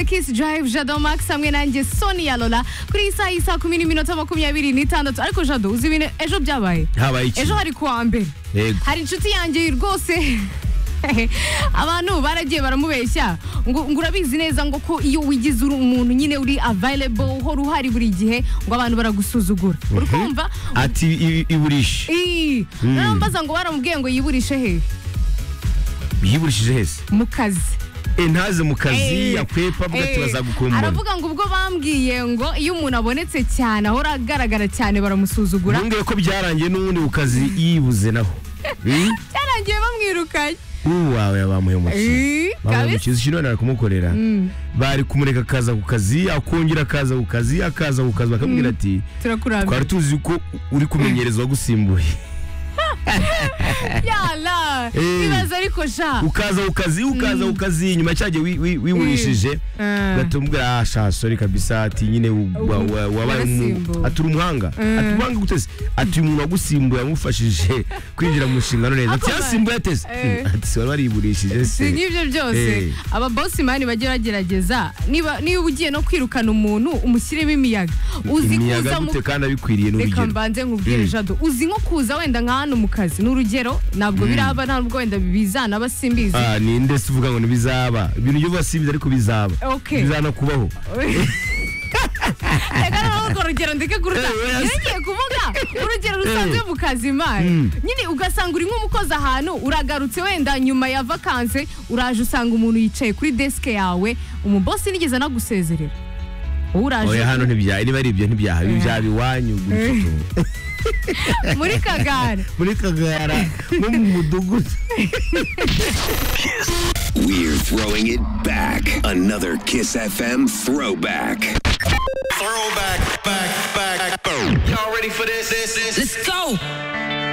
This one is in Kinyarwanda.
kiss drive jado max hamwe nanjye soni yalola kuri iyi saha iyi saa kumi n'iminota makumyabiri n'itandatu ariko jado uzi ibintu ejo byabaye habaye iki ejo hari kuwa mbere yego hari inshuti yanjye rwose abantu baragiye baramubeshya ngo ngo urabizi neza ngo ko iyo wigize uri umuntu nyine uri available uhora uhari buri gihe ngo abantu baragusuzugura uri kumva ati i- iburishe Ii, rero mbaza ngo baramubwiye ngo yiburishe he yiburishije hese mu kazi Eh, ntaze mu kazi Eh, yakwepa avuga ati eh, bazagukumbura aravuga ngo ubwo bambwiye ngo iyo umuntu abonetse cyane ahora agaragara cyane baramusuzugura ntumbwire ko byarangiye n'ubundi ku kazi yibuze naho Hmm? byarangiye bamwirukanye uwawe bamuhemukiye Eh, kabisa. bamuhemukiye ikintu bari kumukorera bari kumureka akaza ku kazi akongera akaza ku kazi akaza ku kazi bakamubwira ati turakurambira twari tuzi ko uri kumenyereza uwagusimbuye yala Eh. ibaza ariko sha ukaza ku kazi ukaza ku kazi nyuma cyagiye wi- wi- wiburishije Eh. batumubwira ah sha sorry kabisa ati nyine u- wa- wa- wabaye umu Warasimbuwe. ati uri umuhanga ati umuhanga guteze ati uyu muntu wagusimbuye yamufashije kwinjira mu nshingano neza ati Ako ba- yasimbuye ateze Eh. ati wari wariburishije si se nk'ibyo byose Eh. aba boss mani bajya bagerageza niba niba ugiye no kwirukana umuntu umushyiremo imiyaga uzi imiyaga kuza mu gute kandi abikwiriye reka n'urugero mbanze nkubwire Mm. jado uzi nko kuza wenda nka hano mu kazi ni urugero ntabwo biraba ntabwo wenda bizana aba simbizi Ah, ninde se uvuga ngo ntibizaba ibintu byo bose biza ariko bizaba Okay. bizana kubaho reka noneho urwo rugero ndeke kuruta Eh, oya. yongeye kuvuga urugero rusanzwe mu kazi imari nyine ugasanga uri nk'umukozi ahantu uragarutse wenda nyuma ya vakanse uraje usanga umuntu yicaye kuri desike yawe umubosi nigeze anagusezerera wowe uraje oya hano ntibya niba ari ibyo ntibyaha ibi byaba iwanyu gutyo muri kagare muri kagara nko mu mudugudu We're throwing it back. Another Kiss FM throwback. Throwback, back, back. Y'all ready for this? This, this. Let's go.